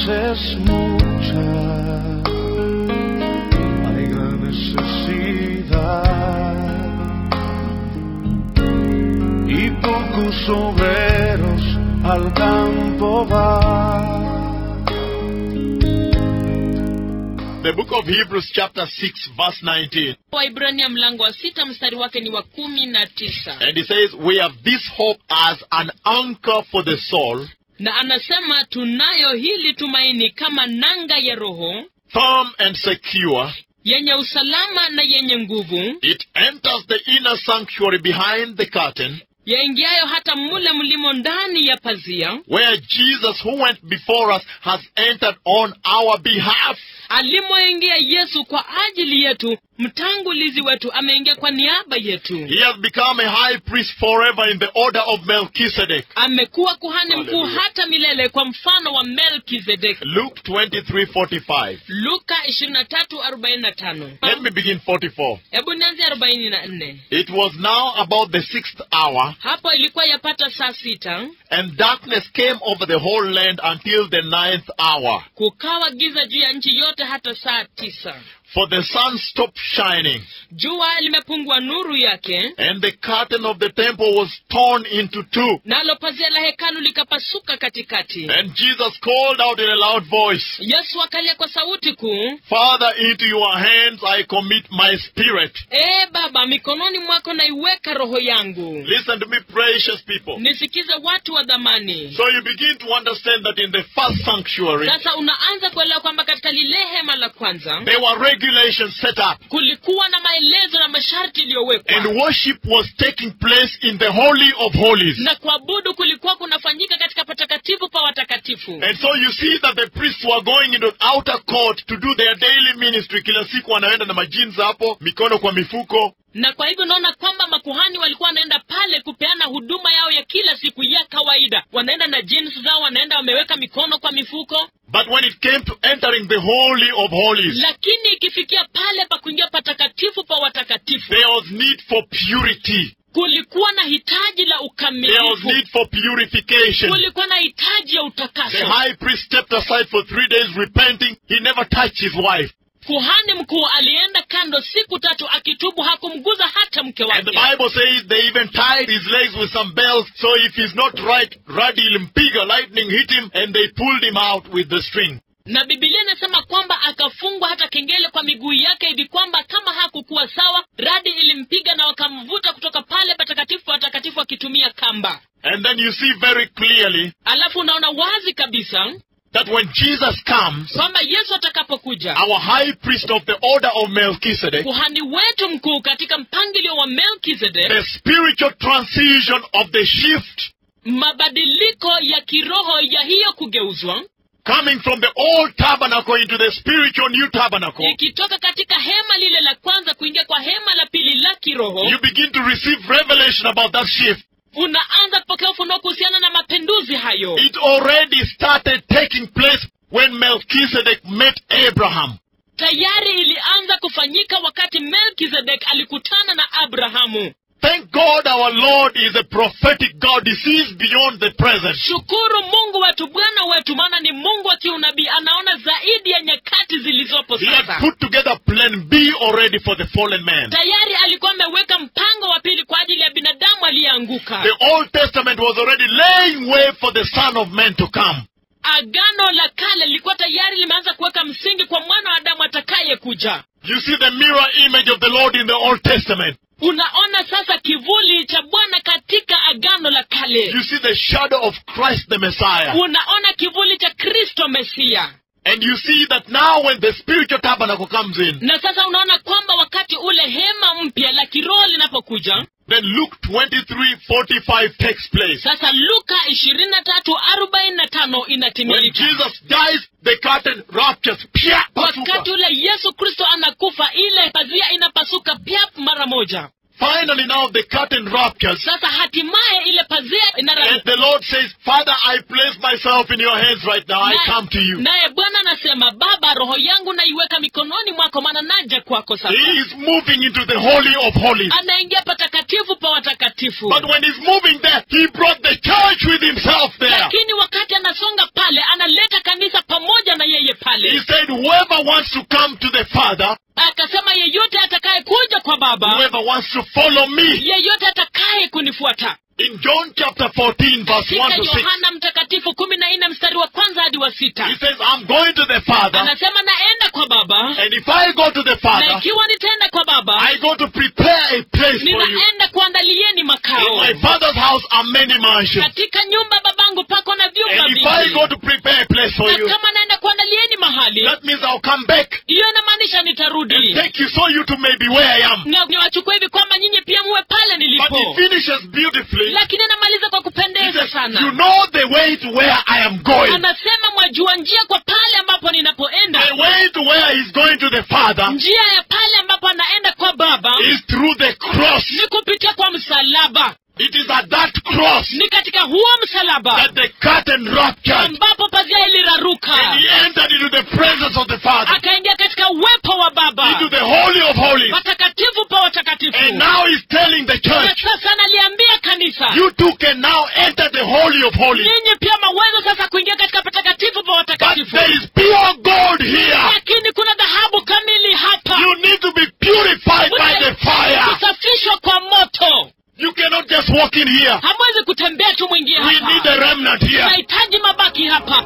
es mucha, hay gran necesidad y pocos obreros al campo van. The book of Hebrews, chapter 6, verse 19. waibrania mlango wa sita mstari wake ni wa kumi na tisa And he says, We have this hope as an anchor for the soul, na anasema tunayo hili tumaini kama nanga ya roho firm and secure. yenye usalama na yenye nguvu It enters the inner sanctuary behind the curtain, yaingiayo hata mule mlimo ndani ya pazia where Jesus, who went before us, has entered on our behalf. alimoingia yesu kwa ajili yetu mtangulizi wetu ameingia kwa niaba yetu He has become a high priest forever in the order of Melchizedek. amekuwa kuhani mkuu Hallelujah. hata milele kwa mfano wa melkizedeki Luke 23:45. luka 23:45 Let me begin 44. hebu nianze 44 It was now about the sixth hour, hapo ilikuwa yapata saa sita and darkness came over the whole land until the ninth hour. kukawa giza juu ya nchi yote hata saa tisa For the sun stopped shining, jua limepungua nuru yake and the curtain of the temple was torn into two. nalo pazia la hekalu likapasuka katikati And Jesus called out in a loud voice, yesu akalia kwa sauti kuu Father, into your hands I commit my spirit. ee baba mikononi mwako naiweka roho yangu Listen to me, precious people. nisikize watu wa dhamani So you begin to understand that in the first sanctuary, sasa unaanza kuelewa kwamba katika lile hema la kwanza there were regulations set up, kulikuwa na maelezo na masharti and iliyowekwa worship was taking place in the Holy of Holies. na kuabudu kulikuwa kunafanyika katika patakatifu pa watakatifu And so you see that the priests were going into the outer court to do their daily ministry. Kila siku wanaenda na majins hapo, mikono kwa mifuko. na kwa hivyo unaona kwamba makuhani walikuwa wanaenda pale kupeana huduma yao ya kila siku ya kawaida wanaenda na jeans zao wanaenda wameweka mikono kwa mifuko But when it came to entering the Holy of Holies, lakini ikifikia pale pa kuingia patakatifu pa watakatifu there was need for purity. kulikuwa na hitaji la There was ukamilifu need for purification. kulikuwa na hitaji ya The utakaso high priest stepped aside for three days repenting. He never touched his wife. kuhani mkuu alienda kando siku tatu akitubu hakumguza hata mke And the wake Bible says they even tied his legs with some bells. So if he's not right, radi ilimpiga, lightning hit him, and they pulled him out with the string. na bibilia inasema kwamba akafungwa hata kengele kwa miguu yake hivi kwamba kama hakukuwa sawa radi ilimpiga na wakamvuta kutoka pale patakatifu patakatifu akitumia kamba And then you see very clearly alafu unaona wazi kabisa that when Jesus comes, kwamba yesu atakapokuja our high priest of the order of Melchizedek, kuhani wetu mkuu katika mpangilio wa melkizedek the spiritual transition of the shift mabadiliko ya kiroho ya hiyo kugeuzwa coming from the old tabernacle into the spiritual new tabernacle, ikitoka katika hema lile la kwanza kuingia kwa hema la pili la kiroho you begin to receive revelation about that shift. unaanza kupokea ufunuo kuhusiana na mapinduzi hayo It already started taking place when Melchizedek met Abraham. tayari ilianza kufanyika wakati melkizedek alikutana na abrahamu Thank God our Lord is a prophetic God. He sees beyond the present. shukuru mungu wetu bwana wetu maana ni mungu wa kiunabii anaona zaidi ya nyakati zilizopo He had sasa put together plan B already for the fallen man. tayari alikuwa ameweka mpango wa pili kwa ajili ya binadamu aliyeanguka The Old Testament was already laying way for the Son of Man to come. agano la kale lilikuwa tayari limeanza kuweka msingi kwa mwana wa adamu atakayekuja You see the mirror image of the Lord in the Old Testament. unaona sasa kivuli cha bwana katika agano la kale You see the shadow of Christ the Messiah. unaona kivuli cha kristo mesia And you see that now when the spiritual tabernacle comes in, na sasa unaona kwamba wakati ule hema mpya la kiroho linapokuja then Luke 23:45 takes place. sasa luka ishirini na tatu arobaini na tano When inatimilika Jesus dies, the curtain ruptures. Pia, wakati pasuka. ule yesu kristo anakufa ile pazia inapasuka pyap mara moja finally now the curtain ruptures. sasa hatimaye ile pazia And inararuka the Lord says, Father, I place myself in your hands right now. I Naye- come to you. naye bwana anasema baba roho yangu naiweka mikononi mwako maana naja kwako sasa He is moving into the Holy of Holies. anaingia patakatifu pa watakatifu But when he's moving there, he brought the church with himself there. lakini wakati anasonga pale analeta kanisa pamoja na yeye He pale said, Whoever wants to come to the Father, akasema yeyote atakaye kuja kwa baba whoever wants to follow me. yeyote atakaye kunifuata In John chapter 14, verse 1 katika to 6, yohana mtakatifu kumi na nne mstari wa kwanza hadi wa he sita says, I'm going to the Father, anasema naenda kwa baba and if I go to the na Father, ikiwa nitaenda kwa baba I go to prepare a place for you. ninaenda kuandalieni In makao my Father's house are many mansions. katika nyumba ya babangu pako na vyumba And if I vingi go to prepare a place for na you, kama naenda kuandalieni mahali that means I'll come back hiyo inamaanisha and nitarudi take you so you to maybe where I am. Na niwachukue hivi kwamba nyinyi pia muwe pale But he nilipo finishes beautifully. lakini anamaliza kwa He kupendeza says, sana You know the way to where I am going. anasema mwajua njia kwa pale ambapo ninapoenda The way to where he's going to the Father njia ya pale ambapo anaenda kwa baba is through the cross. ni kupitia kwa msalaba It is at that cross ni katika huo msalaba that the curtain ruptured ambapo pazia iliraruka and he entered into the presence of the Father, akaingia katika uwepo wa baba into the Holy of Holies. patakatifu pa watakatifu And now he's telling the na church, sasa analiambia kanisa you too can now enter the Holy of Holies. nyinyi pia maweza sasa kuingia katika patakatifu pa But watakatifu there is pure gold here. lakini kuna dhahabu kamili hapa You need to be purified by the fire. kusafishwa kwa moto You cannot just walk in here. hamwezi kutembea tu mwingie We need a hapa remnant here. tunahitaji mabaki hapa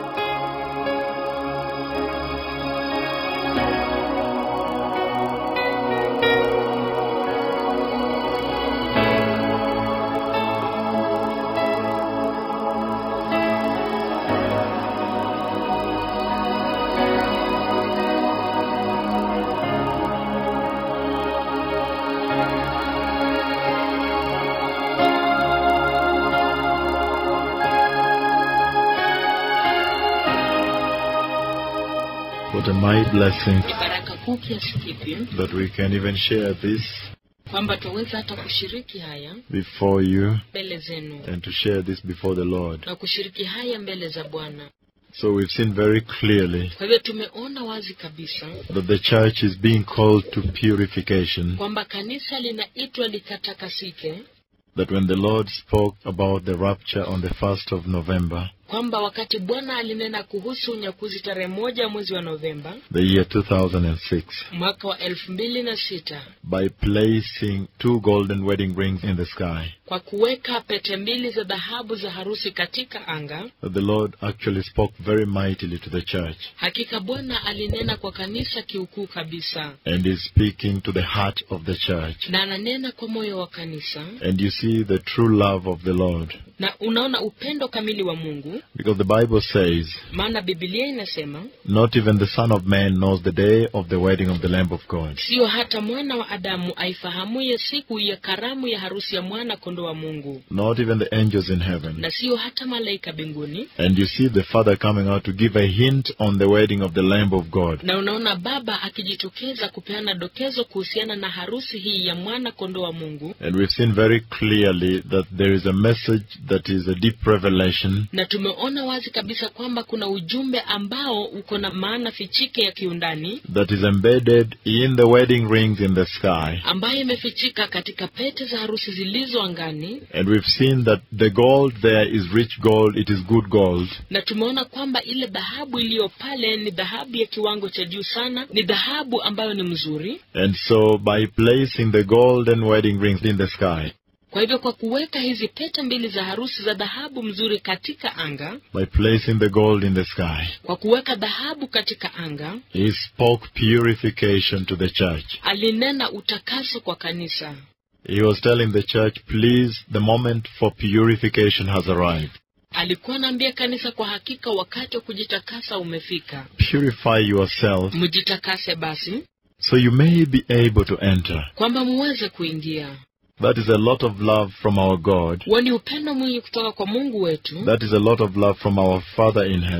What a mighty blessing ni baraka kuu kiasi kipi that we can even share this kwamba tuweza hata kushiriki haya before you mbele zenu and to share this before the Lord. na kushiriki haya mbele za bwana So we've seen very clearly kwa hivyo tumeona wazi kabisa that the church is being called to purification. kwamba kanisa linaitwa likatakasike That when the Lord spoke about the rapture on the 1st of November, kwamba wakati bwana alinena kuhusu unyakuzi tarehe moja mwezi wa novemba the year 2006, mwaka wa elfu mbili na sita by placing two golden wedding rings in the sky, kwa kuweka pete mbili za dhahabu za harusi katika anga that the Lord actually spoke very mightily to the church hakika bwana alinena kwa kanisa kiukuu kabisa and is speaking to the heart of the church. na ananena kwa moyo wa kanisa And you see the true love of the Lord. na unaona upendo kamili wa mungu Because the Bible says, maana bibilia inasema Not even the Son of Man knows the day of the wedding of the Lamb of God. siyo hata mwana wa adamu aifahamuye siku ya karamu ya harusi ya mwana kondo wa mungu Not even the angels in heaven. na siyo hata malaika mbinguni And you see the Father coming out to give a hint on the wedding of the Lamb of God. na unaona baba akijitokeza kupeana dokezo kuhusiana na harusi hii ya mwana kondo wa mungu And we've seen very clearly that there is a message that is a deep revelation na tumeona wazi kabisa kwamba kuna ujumbe ambao uko na maana fichike ya kiundani that is embedded in the wedding rings in the sky. ambayo imefichika katika pete za harusi zilizo angani And we've seen that the gold there is rich gold, it is good gold. na tumeona kwamba ile dhahabu iliyo pale ni dhahabu ya kiwango cha juu sana ni dhahabu ambayo ni mzuri And so by placing the golden wedding rings in the sky, kwa hivyo kwa kuweka hizi pete mbili za harusi za dhahabu mzuri katika anga by placing the gold in the sky, kwa kuweka dhahabu katika anga he spoke purification to the church. alinena utakaso kwa kanisa He was telling the church, please, the moment for purification has arrived. alikuwa anaambia kanisa kwa hakika wakati wa kujitakasa umefika Purify yourself mjitakase basi so you may be able to enter. kwamba muweze kuingia That is a lot of love from our God. huo ni upendo mwingi kutoka kwa mungu wetu That is a lot of love from our Father in heaven.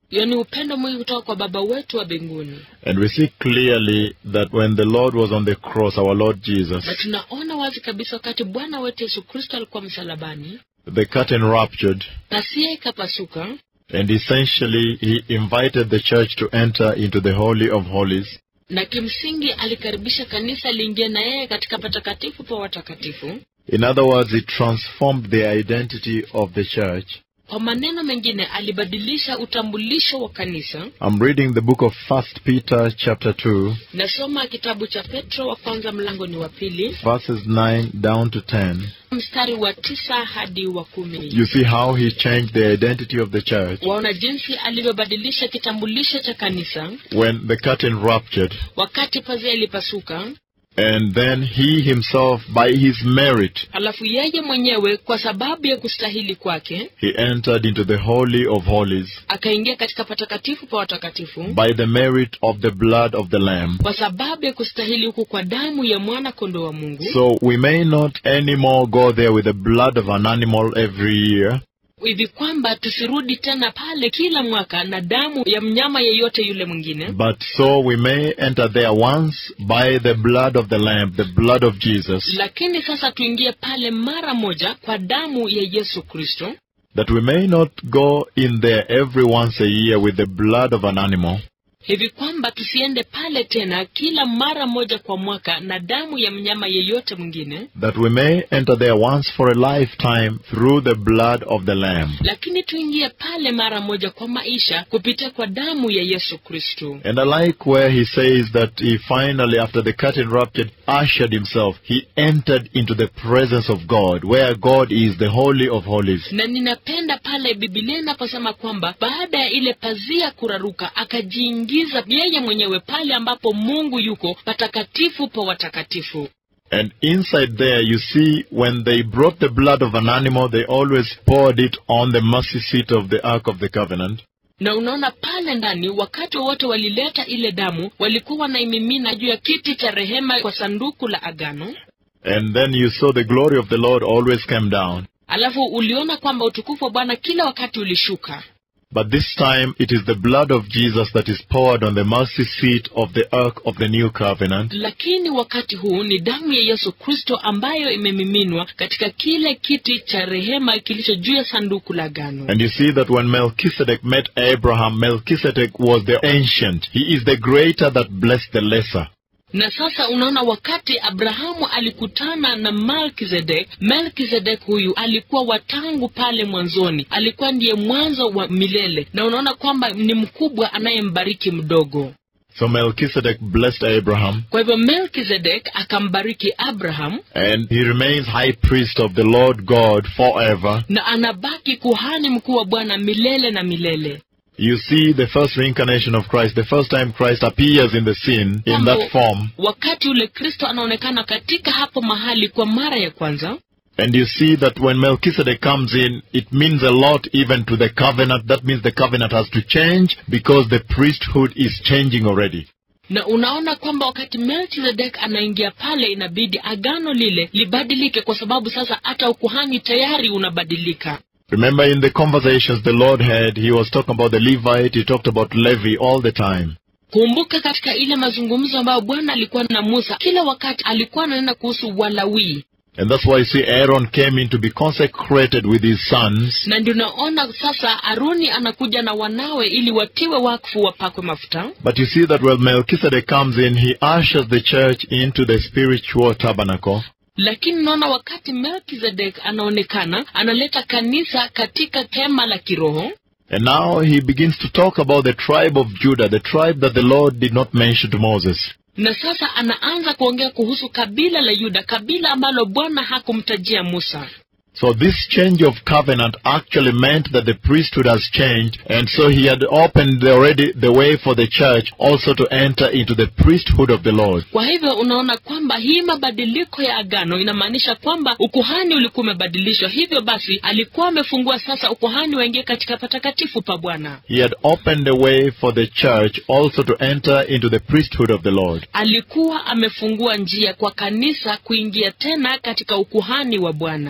hiyo ni upendo mwingi kutoka kwa baba wetu wa mbinguni And we see clearly that when the Lord was on the cross, our Lord Jesus, na tunaona wazi kabisa wakati bwana wetu yesu kristo alikuwa msalabani the curtain ruptured, pasia ikapasuka and essentially he invited the church to enter into the Holy of Holies. na kimsingi alikaribisha kanisa liingie na yeye katika patakatifu pa watakatifu In other words, he transformed the identity of the church. kwa maneno mengine alibadilisha utambulisho wa kanisa I'm reading the book of First Peter chapter 2, nasoma kitabu cha petro wa kwanza mlango ni wa pili verses 9 down to 10. mstari wa tisa hadi wa kumi You see how he changed the identity of the church waona jinsi alivyobadilisha kitambulisho cha kanisa when the curtain ruptured. wakati pazia ilipasuka And then he himself, by his merit, alafu yeye mwenyewe kwa sababu ya kustahili kwake he entered into the Holy of Holies akaingia katika patakatifu pa watakatifu by the merit of the blood of the Lamb. kwa sababu ya kustahili huku kwa damu ya mwana kondoo wa mungu So we may not anymore go there with the blood of an animal every year, hivi kwamba tusirudi tena pale kila mwaka na damu ya mnyama yeyote yule mwingine but so we may enter there once by the blood of the Lamb, the blood of Jesus, lakini sasa tuingie pale mara moja kwa damu ya yesu kristo that we may not go in there every once a year with the blood of an animal, hivi kwamba tusiende pale tena kila mara moja kwa mwaka na damu ya mnyama yeyote mwingine that we may enter there once for a lifetime through the blood of the Lamb. lakini tuingie pale mara moja kwa maisha kupitia kwa damu ya yesu kristo And I like where he says that he finally, after the curtain ruptured, ushered himself. He entered into the presence of God, where God is the Holy of Holies. na ninapenda pale bibilia inaposema kwamba baada ya ile pazia kuraruka akajiingiza yeye mwenyewe pale ambapo mungu yuko patakatifu pa watakatifu And inside there, you see, when they brought the blood of an animal, they always poured it on the mercy seat of the Ark of the Covenant. na unaona pale ndani wakati wowote walileta ile damu walikuwa wanaimimina juu ya kiti cha rehema kwa sanduku la agano And then you saw the glory of the Lord always came down. alafu uliona kwamba utukufu wa bwana kila wakati ulishuka But this time, it is the blood of Jesus that is poured on the mercy seat of the Ark of the New Covenant. lakini wakati huu ni damu ya yesu kristo ambayo imemiminwa katika kile kiti cha rehema kilicho juu ya sanduku la agano And you see that when Melchizedek met Abraham, Melchizedek was the ancient. He is the greater that blessed the lesser. na sasa unaona wakati abrahamu alikutana na melkizedek melkizedek huyu alikuwa watangu pale mwanzoni alikuwa ndiye mwanzo wa milele na unaona kwamba ni mkubwa anayembariki mdogo So Melchizedek blessed Abraham, kwa hivyo melkizedek akambariki abraham and he remains high priest of the Lord God forever. na anabaki kuhani mkuu wa bwana milele na milele You see the first reincarnation of Christ, the first time Christ appears in the scene in Mambo- that form, wakati ule kristo anaonekana katika hapo mahali kwa mara ya kwanza and you see that when Melchizedek comes in, it means a lot even to the covenant. That means the covenant has to change because the priesthood is changing already. na unaona kwamba wakati melkizedek anaingia pale inabidi agano lile libadilike kwa sababu sasa hata ukuhani tayari unabadilika Remember in the conversations the Lord had, he was talking about the Levite, he talked about Levi all the time. kumbuka katika ile mazungumzo ambayo bwana alikuwa na musa kila wakati alikuwa ananena kuhusu walawii And that's why you see Aaron came in to be consecrated with his sons. na ndio naona sasa aroni anakuja na wanawe ili watiwe wakfu wapakwe mafuta But you see that when Melchizedek comes in, he ushers the church into the spiritual tabernacle. lakini naona wakati melkizedek anaonekana analeta kanisa katika hema la kiroho And now he begins to talk about the tribe of Judah, the tribe that the Lord did not mention to Moses. na sasa anaanza kuongea kuhusu kabila la yuda kabila ambalo bwana hakumtajia musa So this change of covenant actually meant that the priesthood has changed, and so he had opened the- already the way for the church also to enter into the priesthood of the Lord. kwa hivyo unaona kwamba hii mabadiliko ya agano inamaanisha kwamba ukuhani ulikuwa umebadilishwa hivyo basi alikuwa amefungua sasa ukuhani waingie katika patakatifu pa bwana He had opened the way for the church also to enter into the priesthood of the Lord. alikuwa amefungua njia kwa kanisa kuingia tena katika ukuhani wa bwana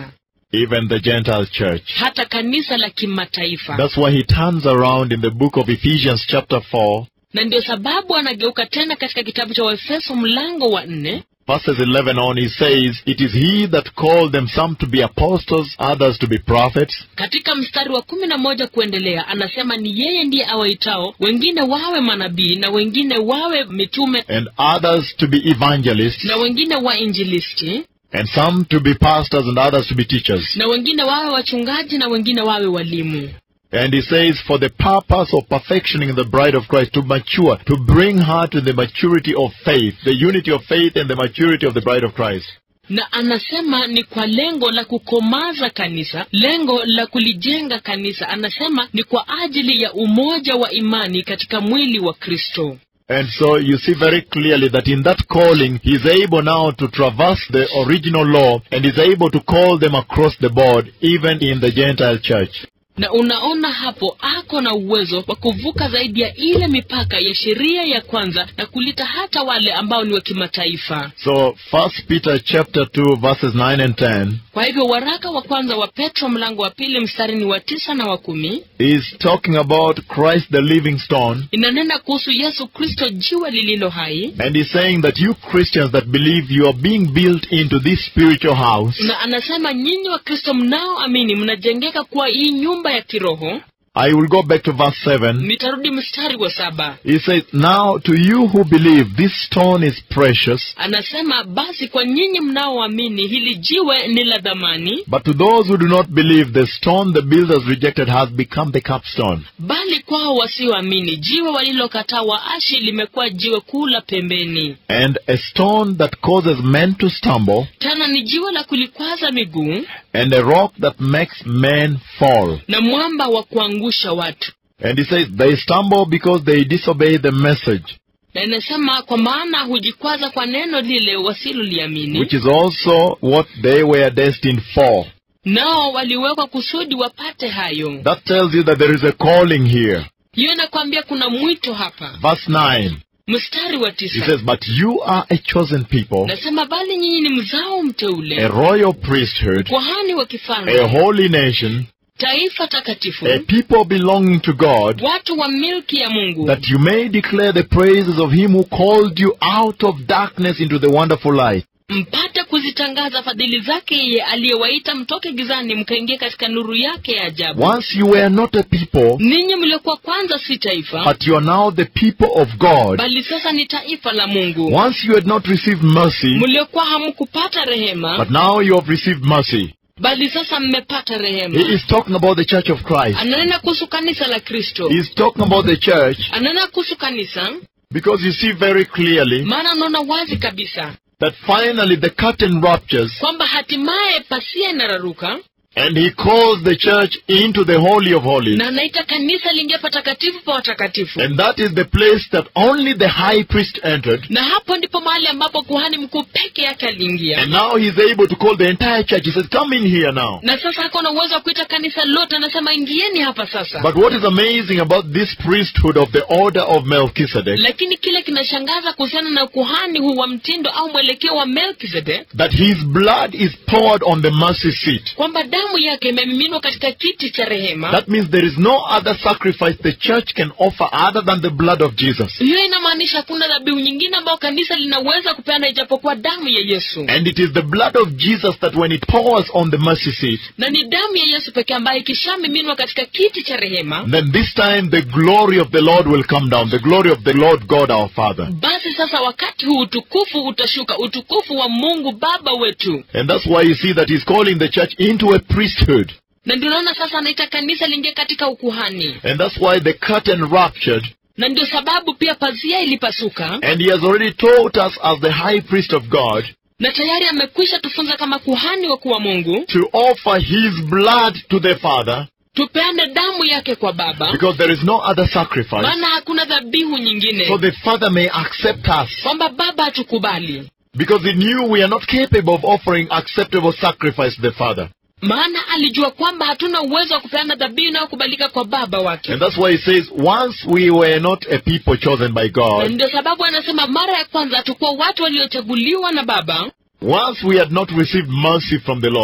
even the Gentile church. hata kanisa la kimataifa That's why he turns around in the book of Ephesians, chapter 4, na ndio sababu anageuka tena katika kitabu cha waefeso mlango wa nne verses 11 on. He says, It is he that called them some to be apostles, others to be prophets, katika mstari wa kumi na moja kuendelea anasema ni yeye ndiye awaitao wengine wawe manabii na wengine wawe mitume and others to be evangelists, na wengine wainjilisti and some to be pastors, and others to be teachers. na wengine wawe wachungaji na wengine wawe walimu And he says, For the purpose of perfectioning the bride of Christ, to mature, to bring her to the maturity of faith, the unity of faith and the maturity of the bride of Christ. na anasema ni kwa lengo la kukomaza kanisa lengo la kulijenga kanisa anasema ni kwa ajili ya umoja wa imani katika mwili wa kristo And so you see very clearly that in that calling, he is able now to traverse the original law and is able to call them across the board, even in the Gentile church. na unaona hapo ako na uwezo wa kuvuka zaidi ya ile mipaka ya sheria ya kwanza na kulita hata wale ambao ni wa kimataifa So, First Peter chapter 2 verses 9 and 10 kwa hivyo waraka wa kwanza wa petro mlango wa pili mstari ni wa tisa na wa kumi is talking about Christ the living stone. inanena kuhusu yesu kristo jiwe lililo hai And he's saying that you Christians that believe you are being built into this spiritual house. na anasema nyinyi wa kristo mnaoamini mnajengeka kuwa hii nyumba ya kiroho I will go back to verse 7. nitarudi mstari wa saba He says, Now to you who believe, this stone is precious, anasema basi kwa nyinyi mnaoamini hili jiwe ni la dhamani but to those who do not believe, the stone the builders rejected has become the capstone. bali kwao wasioamini jiwe walilokataa waashi limekuwa jiwe kuu la pembeni And a stone that causes men to stumble, tena ni jiwe la kulikwaza miguu and a rock that makes men fall. na mwamba wa kuangusha watu And he says, They stumble because they disobey the message, na inasema kwa maana hujikwaza kwa neno lile wasiloliamini which is also what they were destined for. nao waliwekwa kusudi wapate hayo That tells you that there is a calling here. hiyo inakwambia kuna mwito hapa Verse 9. mstari wa He tisa says, But you are a chosen people, nasema bali nyinyi ni mzao a mteule royal priesthood, kuhani wa a kifalme holy nation, taifa takatifu a people belonging to God, watu wa milki ya mungu that you may declare the praises of him who called you out of darkness into the wonderful light. mpate kuzitangaza fadhili zake yeye aliyewaita mtoke gizani mkaingia katika nuru yake ya ajabu Once you were not a people, ninyi mliokuwa kwanza si taifa but you are now the people of God. bali sasa ni taifa la mungu Once you had not received mercy, mliokuwa hamkupata rehema but now you have received mercy. bali sasa mmepata He rehema is talking about the church of Christ. ananena kuhusu kanisa la kristo He is talking about the church ananena kuhusu kanisa because you see very clearly maana unaona wazi kabisa that finally the curtain ruptures kwamba hatimaye pasia inararuka and he calls the church into the Holy of Holies. na anaita kanisa liingia patakatifu pa watakatifu And that is the place that only the high priest entered. na hapo ndipo mahali ambapo kuhani mkuu peke yake aliingia And now he's able to call the entire church. He says, Come in here now. na sasa ako na uwezo wa kuita kanisa lote anasema ingieni hapa sasa But what is amazing about this priesthood of the order of Melchizedek, lakini kile kinashangaza kuhusiana na ukuhani huu wa mtindo au mwelekeo wa melkizedek that his blood is poured on the mercy seat. kwamba damu yake imemiminwa katika kiti cha rehema That means there is no other sacrifice the church can offer other than the blood of Jesus. hiyo inamaanisha hakuna dhabihu nyingine ambayo kanisa linaweza kupeana ijapokuwa damu ya yesu And it is the blood of Jesus that when it pours on the mercy seat, na ni damu ya yesu pekee ambayo ikishamiminwa katika kiti cha rehema then this time the glory of the Lord will come down, the glory of the Lord God our Father. basi sasa wakati huu utukufu utashuka utukufu wa mungu baba wetu And that's why you see that he's calling the church into a priesthood. na ndio naona sasa anaita kanisa liingie katika ukuhani And that's why the curtain ruptured. na ndio sababu pia pazia ilipasuka And he has already taught us as the high priest of God na tayari amekwisha tufunza kama kuhani wakuu wa mungu to offer his blood to the Father tupeane damu yake kwa baba because there is no other sacrifice. maana hakuna dhabihu nyingine So the Father may accept us kwamba baba hatukubali because he knew we are not capable of offering acceptable sacrifice to the Father. maana alijua kwamba hatuna uwezo wa kupeana dhabihu inayokubalika kwa baba wake And that's why he says, once we were not a people chosen by na God, ndio sababu anasema mara ya kwanza hatukuwa watu waliochaguliwa na baba once we had not received mercy from the Lord,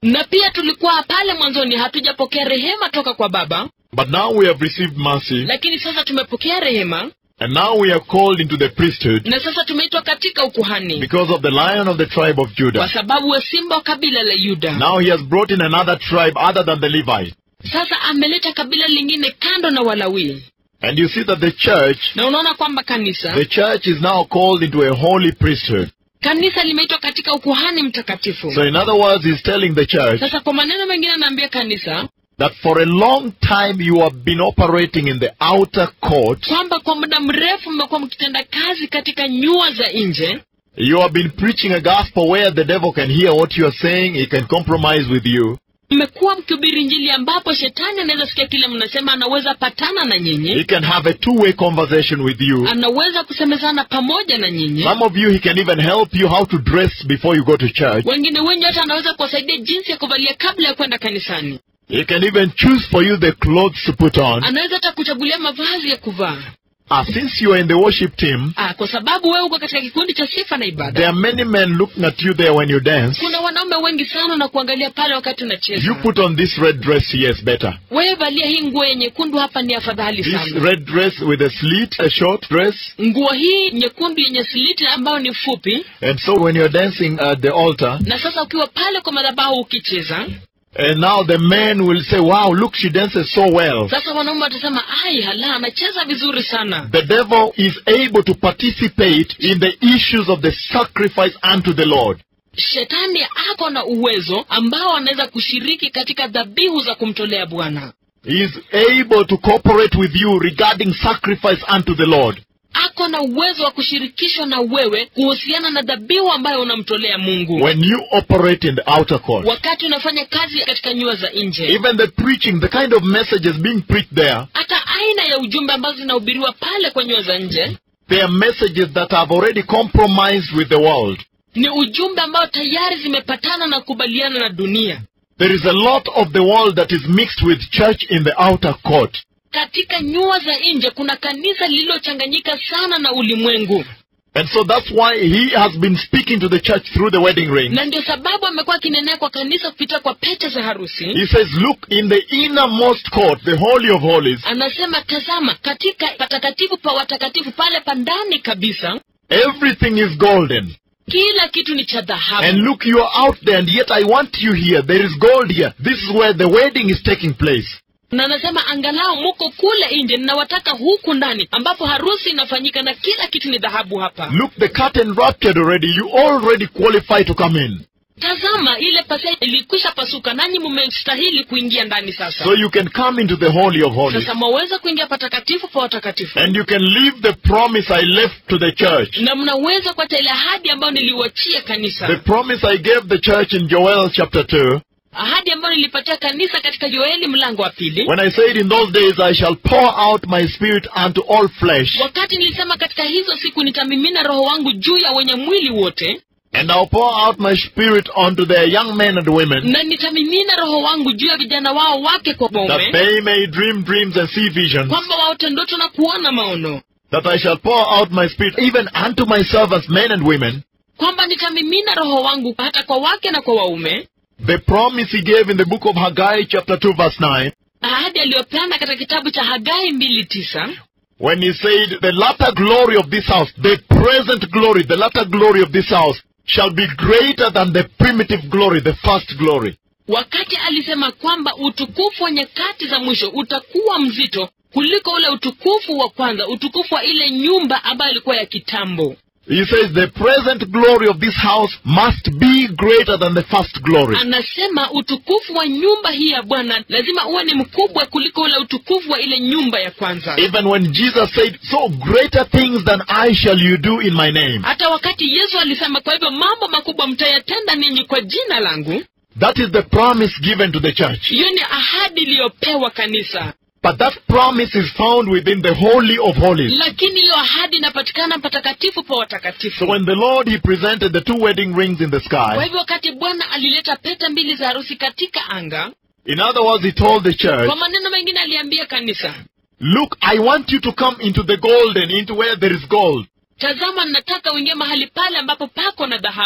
na pia tulikuwa pale mwanzoni hatujapokea rehema toka kwa baba but now we have received mercy, lakini sasa tumepokea rehema and now we are called into the priesthood na sasa tumeitwa katika ukuhani because of the lion of the tribe of kwa Judah. sababu wa simba wa kabila la yuda Now he has brought in another tribe other than the Levite. sasa ameleta kabila lingine kando na walawii And you see that the church, na unaona kwamba kanisa the church is now called into a holy priesthood. kanisa limeitwa katika ukuhani mtakatifu So in other words, he's telling the church sasa kwa maneno mengine anaambia kanisa that for a long time you have been operating in the outer court. kwamba kwa muda mrefu mmekuwa mkitenda kazi katika nyua za nje You have been preaching a gospel where the devil can hear what you are saying, he can compromise with you. mmekuwa mkihubiri njili ambapo shetani anaweza sikia kile mnasema anaweza patana na He nyinyi can have a two-way conversation with you. anaweza kusemezana pamoja na nyinyi Some of you, he can even help you how to dress before you go to church. wengine wengi hata anaweza kuwasaidia jinsi ya kuvalia kabla ya kwenda kanisani He can even choose for you the clothes to put on. anaweza hata kuchagulia mavazi ya kuvaa Ah, since you are in the worship team, ah, kwa sababu wewe uko katika kikundi cha sifa na there ibada are many men looking at you there when you dance. kuna wanaume wengi sana na kuangalia pale wakati unacheza You put on this red dress, yes, better. wewe valia hii nguo ya nyekundu hapa ni afadhali This sana red dress with a slit, a short dress. nguo hii nyekundu yenye siliti ambayo ni fupi And so when you're dancing at the altar, na sasa ukiwa pale kwa madhabahu ukicheza and now the men will say, wow, look, she dances so well. sasa wanaume watasema ai hala anacheza vizuri sana The devil is able to participate in the issues of the sacrifice unto the Lord. shetani ako na uwezo ambao anaweza kushiriki katika dhabihu za kumtolea bwana He is able to cooperate with you regarding sacrifice unto the Lord. ako na uwezo wa kushirikishwa na wewe kuhusiana na dhabihu ambayo unamtolea mungu When you operate in the outer court. wakati unafanya kazi katika nyua za nje Even the preaching, the kind of messages being preached there, hata aina ya ujumbe ambazo zinahubiriwa pale kwa nyua za nje they are messages that have already compromised with the world. ni ujumbe ambao tayari zimepatana na kukubaliana na dunia There is a lot of the world that is mixed with church in the outer court. katika nyua za nje kuna kanisa lililochanganyika sana na ulimwengu And so that's why he has been speaking to the church through the wedding ring. na ndio sababu amekuwa akinenea kwa kanisa kupitia kwa pete za harusi He says, look, in the innermost court, the Holy of Holies, anasema tazama katika patakatifu pa watakatifu pale pa ndani kabisa everything is golden. kila kitu ni cha And dhahabu look, you are out there, and yet I want you here. There is gold here. This is where the wedding is taking place. na anasema angalau muko kule nje ninawataka huku ndani ambapo harusi inafanyika na kila kitu ni dhahabu hapa Look, the curtain ruptured already. You already qualify to come in. tazama ile pasia ilikwisha pasuka nanyi mmestahili kuingia ndani sasa So you can come into the Holy of Holies. sasa mwaweza kuingia patakatifu pa watakatifu And you can leave the promise I left to the church. na mnaweza kuacha ile ahadi ambayo niliuachia The kanisa promise I gave the church in Joel chapter 2. ahadi ambayo nilipatia kanisa katika yoeli mlango wa pili When I said in those days I shall pour out my spirit unto all flesh. wakati nilisema katika hizo siku nitamimina roho wangu juu ya wenye mwili wote And I'll pour out my spirit unto their young men and women. na nitamimina roho wangu juu ya vijana wao wake kwa That bome they may dream dreams and see visions. kwamba waote ndoto na kuona maono That I shall pour out my spirit even unto my servants, men and women. kwamba nitamimina roho wangu hata kwa wake na kwa waume The promise he gave in the book of Haggai chapter 2 verse 9. ahadi aliyopeana katika kitabu cha hagai mbili tisa When he said, the latter glory of this house, the present glory, the latter glory of this house shall be greater than the primitive glory, the first glory. wakati alisema kwamba utukufu wa nyakati za mwisho utakuwa mzito kuliko ule utukufu wa kwanza utukufu wa ile nyumba ambayo ilikuwa ya kitambo He says the present glory of this house must be greater than the first glory. anasema utukufu wa nyumba hii ya bwana lazima uwe ni mkubwa kuliko ule utukufu wa ile nyumba ya kwanza Even when Jesus said, so greater things than I shall you do in my name. hata wakati yesu alisema kwa hivyo mambo makubwa mtayatenda ninyi kwa jina langu That is the promise given to the church. hiyo ni ahadi iliyopewa kanisa But that promise is found within the Holy of Holies. lakini hiyo ahadi inapatikana patakatifu pa So watakatifu when the Lord, He presented the two wedding rings in the kwa sky, hivyo wakati bwana alileta pete mbili za harusi katika anga in other words, He told the church, kwa maneno mengine aliambia kanisa look, I want you to come into the golden, into where there is gold. tazama nataka uingie mahali pale ambapo pako na dhahabu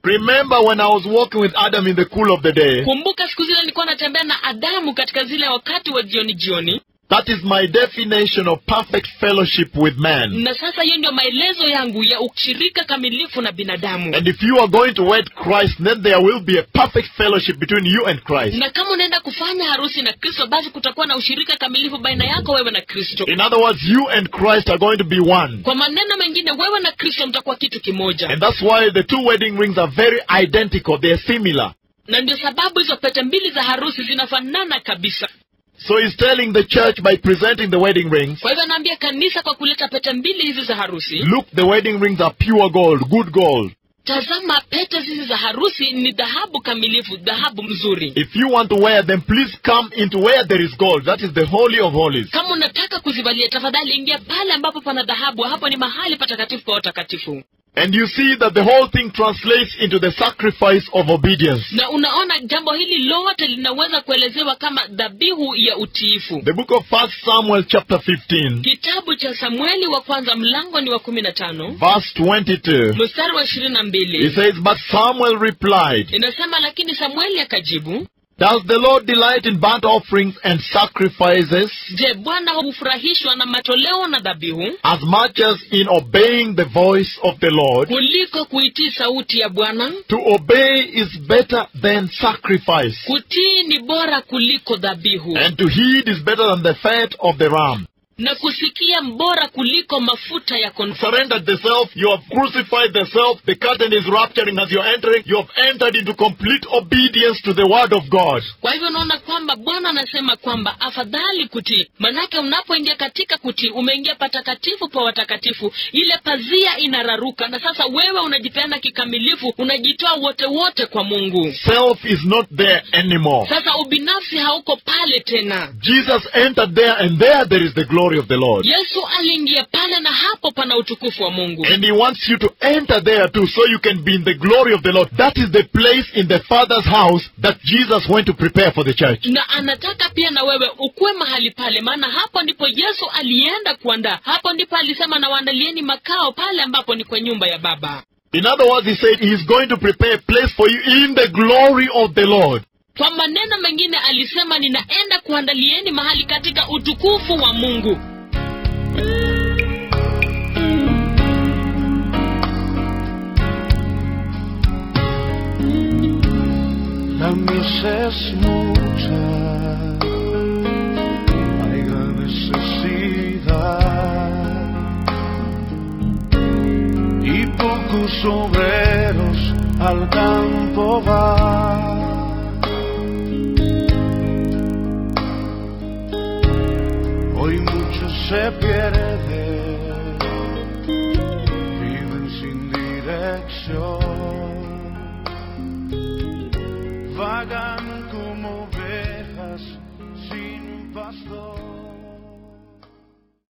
Remember when I was walking with Adam in the cool of the day? kumbuka siku zile nilikuwa natembea na adamu katika zile wakati wa jioni jioni That is my definition of perfect fellowship with man. na sasa hiyo ndio maelezo yangu ya ushirika kamilifu na binadamu And if you are going to wed Christ, then there will be a perfect fellowship between you and Christ. na kama unaenda kufanya harusi na kristo basi kutakuwa na ushirika kamilifu baina yako wewe na kristo In other words, you and Christ are going to be one. kwa maneno mengine wewe na kristo mtakuwa kitu kimoja And that's why the two wedding rings are very identical. They are similar. na ndio sababu hizo pete mbili za harusi zinafanana kabisa So he's telling the church by presenting the wedding rings, kwa hivyo anaambia kanisa kwa kuleta pete mbili hizi za harusi look, the wedding rings are pure gold, good gold. tazama pete hizi za harusi ni dhahabu kamilifu dhahabu mzuri If you want to wear them, please come into where there is gold. That is the Holy of Holies. kama unataka kuzivalia tafadhali ingia pale ambapo pana dhahabu hapo ni mahali patakatifu pa watakatifu And you see that the whole thing translates into the sacrifice of obedience. na unaona jambo hili lote linaweza kuelezewa kama dhabihu ya utiifu The book of First Samuel chapter 15, kitabu cha samueli wa kwanza mlango ni wa kumi na tano verse 22. mstari wa ishirini na He mbili says, But Samuel replied, inasema lakini samueli akajibu Does the Lord delight in burnt offerings and sacrifices je bwana hufurahishwa na matoleo na dhabihu as much as in obeying the voice of the Lord? kuliko kuitii sauti ya bwana To obey is better than sacrifice, kutii ni bora kuliko dhabihu and to heed is better than the fat of the ram. na kusikia mbora kuliko mafuta ya konfo Surrendered the self, you have crucified the self, the curtain is rupturing as you're entering, you have entered into complete obedience to the word of God. kwa hivyo unaona kwamba bwana anasema kwamba afadhali kutii manake unapoingia katika kutii umeingia patakatifu pa watakatifu ile pazia inararuka na sasa wewe unajipeana kikamilifu unajitoa wote wote kwa mungu Self is not there anymore. sasa ubinafsi hauko pale tena Jesus entered there, and there there is the glory of the Lord. yesu aliingia pale na hapo pana utukufu wa mungu And he wants you to enter there too, so you can be in the glory of the Lord. That is the place in the Father's house that Jesus went to prepare for the church. na anataka pia na wewe ukuwe mahali pale maana hapo ndipo yesu alienda kuandaa hapo ndipo alisema na waandalieni makao pale ambapo ni kwa nyumba ya baba In other words, he said he is going to prepare a place for you in the glory of the Lord. kwa maneno mengine alisema ninaenda kuandalieni mahali katika utukufu wa mungu La mies es mucha, hay gran necesidad y pocos obreros al campo van. Hoy muchos se pierden